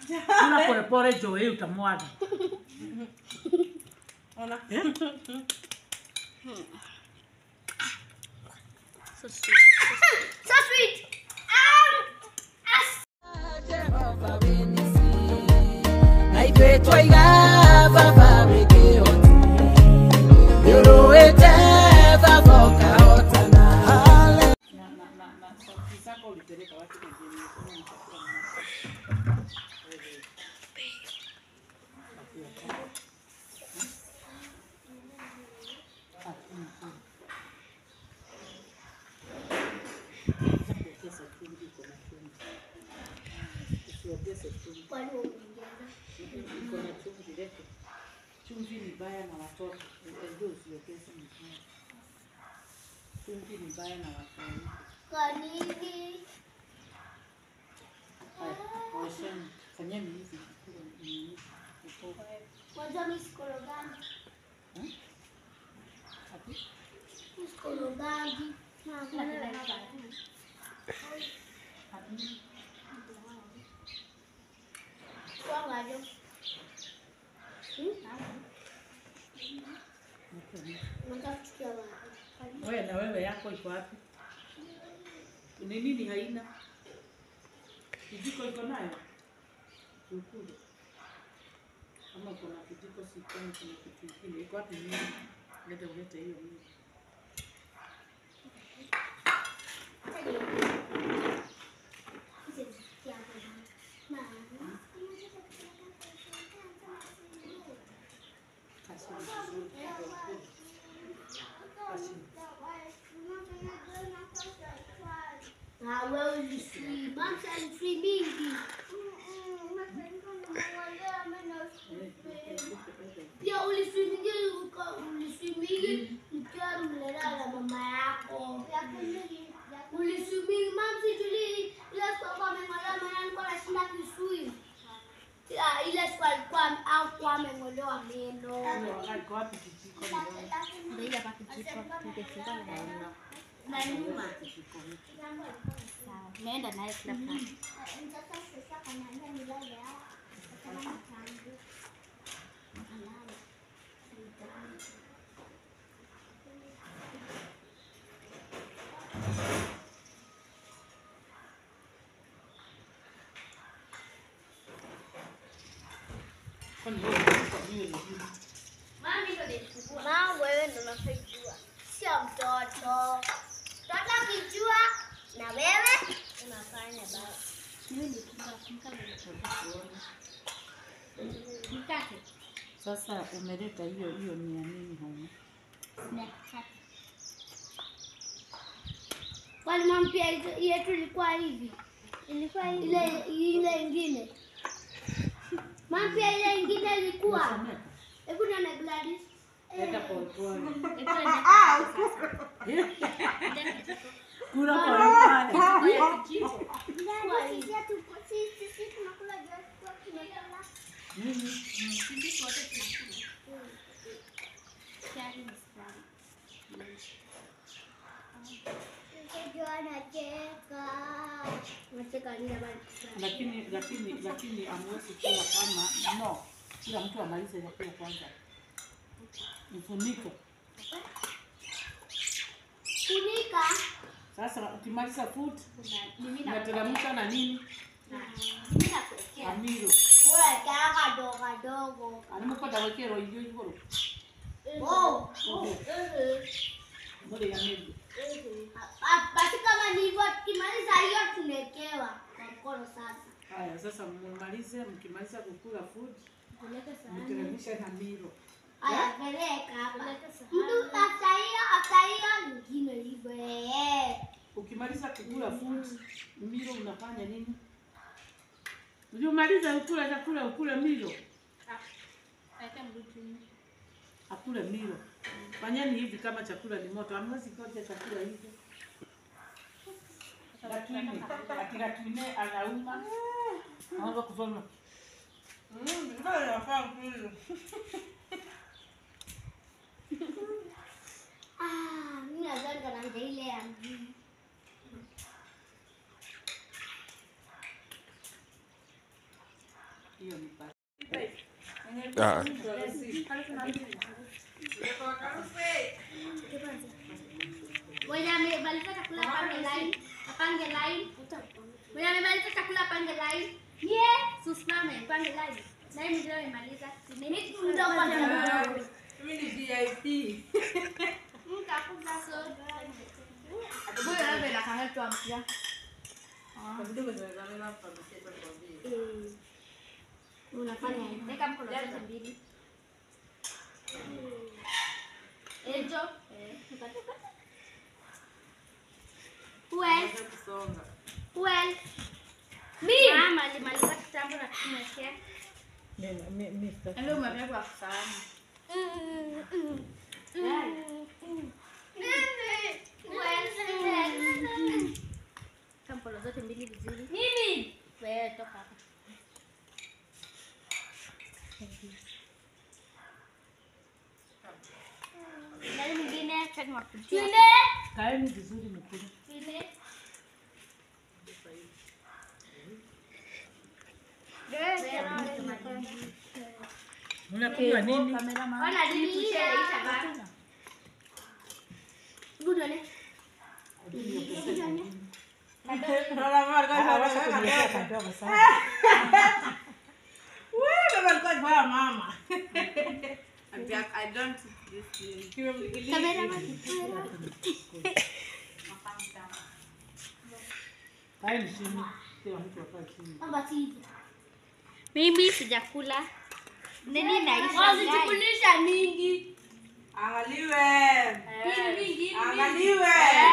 Kula polepole Joey utamwaga. Ona. Eh? So sweet. So sweet. Um, as naitwe twaiga baba wĩkĩhoti yũrũĩte baba ũkahotana Hallelujah. Na na na na sauti zako ulipeleka watu kwenye mikono mtakula Usiongeze chumvi. kwani umeongeza? Iko na chumvi lete. Chumvi ni baya na watoto. Ndio usiongeze mikono. Chumvi ni baya na watoto. Kwa nini? Haya, osheni. Fanyeni hivi. Ni- uko- Kwanza mimi sikorogangi. Hmm? Ati? Mimi sikorogangi. Na kuna Ati? Wangajo. Okay. Nataka kuchukia wapi? Wewe na wewe yako iko wapi? Ni nini haina? Kijiko iko nayo? Ukule. Kama uko na kijiko sikoni kuna kitu kingine. Iko wapi nini? Leta ulete hiyo hiyo. Kasi vizuri. Kasi. Ah, wewe ulisui. Mamsa alisui mingi. Pia ulisui mingi uka- ulisui mingi mkiwa mlelala na mama yako. Ulisui mingi mamsi tuli ile siku alikuwa ameng'olewa maana alikuwa anashinda kisui. Ya, ile siku alikuwa hakuwa ameng'olewa meno. Iko wapi kijiko nione? Ndio hapa kijiko ningefungua na Hauna. Na nyuma. Kijiko hiki. sawa. Naenda naye kila pahali. Kwani wewe unataka niwe ni nini? Mama, wewe ndo unafajua, sio mtoto. Mtoto akijua na wewe unafanya basi. Mimi ni kumba kumka kuona. Mkate. Sasa umeleta hiyo hiyo ni ya nini humu? Snack kate. Kwani mama pia hizo- yetu ilikuwa hivi, ilikuwa hivi. ile ile ingine mama pia ile ingine ilikuwa Unasomeka? hebu nione Gladys. Leta pole pole. Kula Kula pole pole. kwa kijiko. Ilikuwa hivi. Nini? Sisi wote tunakula. Chai ni sukari. Unacheka nini bana? Lakini lakini lakini amwezi kula kama no. Kila mtu amalize chakula kwanza. Mfuniko. Funika. Sasa ukimaliza food Kuna mimi na unateremsha na nini? mimi nakuwekea. Amiro. Weka kadogo kadogo. Alimupata wekero hiyo hiyo. Oh. Okay. Eh. Mbona ya mimi? Ah, Basi kama ni hivyo tukimaliza hiyo tunawekewa kwa mkono sasa. Haya, sasa mmalize, mkimaliza kukula food, Peleka sahani. mteremsha na miro. Haya, peleka hapa. Peleka sahani. Mtu after hiyo after hiyo nyingine hivyo. eh. Ukimaliza kukula food, miro unafanya nini? Ukimaliza ukula chakula ukule miro, Weka mrutini. akule miro. Fanyeni hivi kama chakula ni moto, hamwezi koja chakula hivi. Lakini ati lakini anauma. Anaanza kufanya Mm, ndio inafaa kule. Ah, mimi nadhani kanaanza ile ya mjini. hiyo ni pa- Ah, Mwenye amemaliza chakula apange line, apange line. Mwenye amemaliza chakula apange line. Yeah, susimame, pange line. Nani mwingine amemaliza? Mimi ndo kwanza. Mimi ni VIP. Mtakuja so. Huyo labda inakanga tu ampia. Kwa video zinaweza hapa mchezo kwa video. Unafanya hivi. Weka mkono zote mbili. Ejo. Well, Kusonga. well. Mimi mama alimaliza kitambo na kumwekea. Ndio umeweka kwa sahani. Weka mkono zote mbili vizuri. Mimi Wewe toka hapa. nani mwingine? Chani wakujia. Twende. kaeni vizuri mkule Twende. mnakunywa nini Ona dili kusherehesha baba. Budone. Unaona mama alikuwa anataka kadogo sana Wewe baba alikuwa anafanya mama. I'm back. I don't this thing. Kiwe mlikili. Cameraman. kaeni chini kila mtu akae chini Baba tizi. Mimi sijakula. Nini naisha? Wasichukulisha mingi. Angaliwe. Mingi. Angaliwe.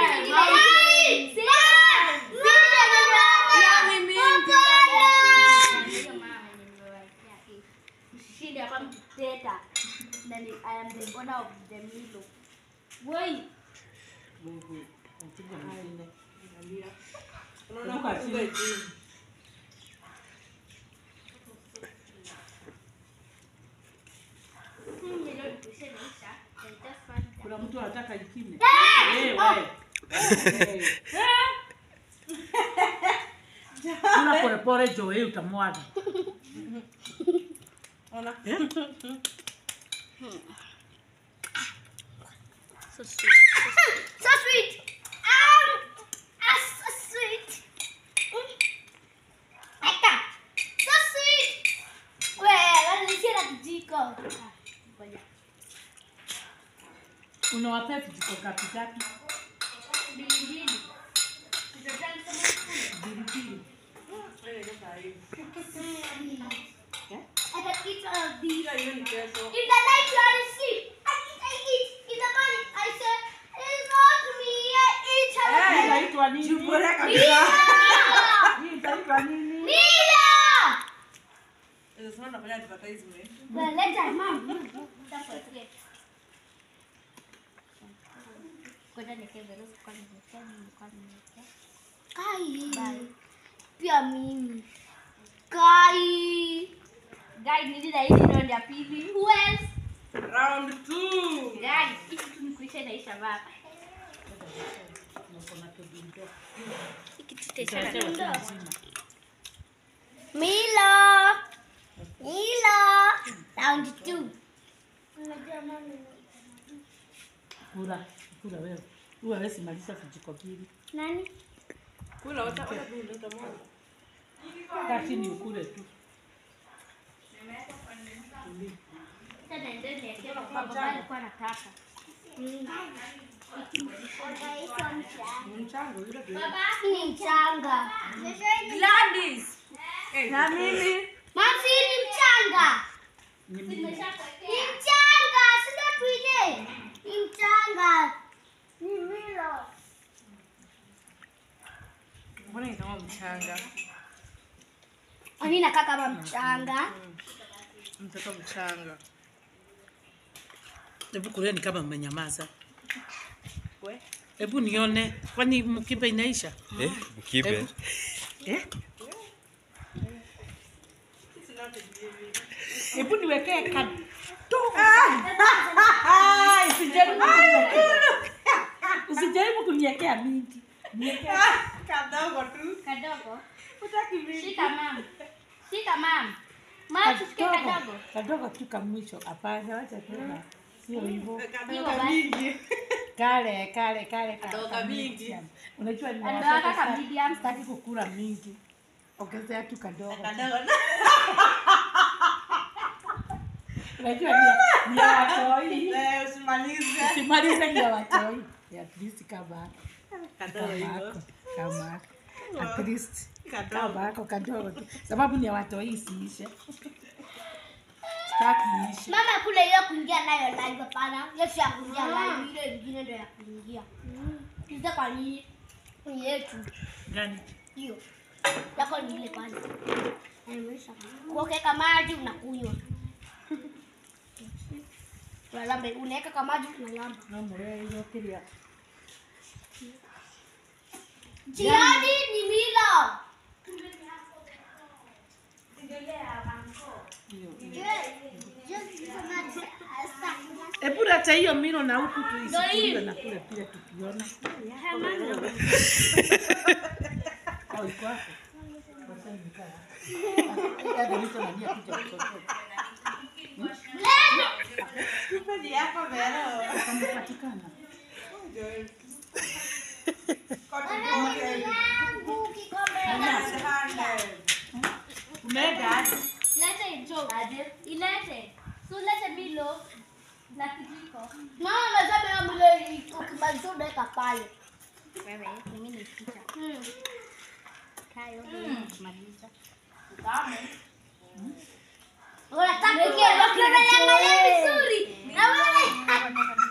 Hiyo mama mwenye nimewekea hii. Mshindi hapa mteta. Na ni I am the owner of the Milo. Woi. wewe mpiga mwingine Unaona Kumbuka kufunga chini. chini. Milo nikishaisha. I just want that. kuna mtu anataka ikime Eh, wewe. Eh. kula polepole joe utamwaga Ona. So sweet. So sweet. Um, ah, so sweet. Eka. So sweet. Wewe, nilisikia na kijiko. Ngoja. unawapea vijiko gapi gapi Mbili mbili. bilibili Wewe ndio sahihi. I can eat all of these. Hiyo hiyo ni kesho. In the night you are asleep. I eat, I eat. In the morning I say, it's not me. I eat. Eh. Hii inaitwa nini Jubore kabisa. hii inaitwa nini Mila. Sasa unafanya advertisement. Well, let her mom. That's what it is. Ngoja niweke verusi kwa nimewekea, nilikuwa nimewekea. Kai. Pia mimi. Kai. Guys, nili na hizi round ya pili. Who else? Round two. Guys, hii kitu ni kuisha inaisha baba. Hii kitu itaisha na Utawekewa tu mzima. Milo. Milo. Round two. kula kula wewe huwa wewe simaliza vijiko mbili Nani? Kula wata wata tu ndio utamwaga. kaa chini ukule tu Sasa ndio niwekea kwa sababu baba alikuwa anataka. Ni mchango yule ndio. Ni mchanga. Gladys. Na mimi. Mamsi ni mchanga. Ni mimi. Ni mchanga, si ndio tuile? Ni mchanga. Ni Milo. Mbona ni kama mchanga? Ani nakaa kama mchanga. Mtoto mchanga. hebu kuleni kama mmenyamaza We. hebu nione kwani mkimbe inaisha eh, mkibe. eh? hebu niwekee kadogo usijaribu kuniwekea- usijaribu kuniwekea mingi Niwekee Kadogo tu. Kadogo. Utaki mimi. Shika mama. Shika mama. Mama tusikie Kadogo, kadogo. kadogo tu kamwisho. Hapana, wacha tena. Sio hivyo. Kadogo mingi. Kale, kale, kale. Kadogo kale. mingi. Unajua ni Anataka watoto kaka sa- medium. sitaki kukula mingi. Ongezea tu kadogo. Kadogo. Unajua ni ni ya watoi. Eh, usimalize. Simalize ni ya watoi. At least kama Kadogo kama hivyo. yako. Kama at least Kadogo. kama yako kadogo tu. Sababu ni ya watoi isiishe. Sitaki iishe. Mama kule hiyo kuingia nayo live hapana. Hiyo si ya kuingia live, ile ingine ndio ya kuingia. Kiza kwa nini? Kwenye yetu. Gani? Hiyo. Yako ni ile pale. Nimesha. Kuokeka maji unakunywa. Unalamba, unaweka kama maji unalamba. Mama wewe hiyo kilia. Jiani ni milo. Hebu leta hiyo milo na huku tuisikie na kule pia tukiona. Au iko hapo? Basi nikaa. Hadi mtu anajua kuja kutoka. Ni yako Vero. Kampatikana. Umega aje? Lete hicho. Ilete. So lete milo na kijiko. Mama amesema hiyo milo ukimaliza unaweka pale. Wewe, mimi ni picha. Mm. Kayo, maliza. Unataka kuangalia vizuri. Na wewe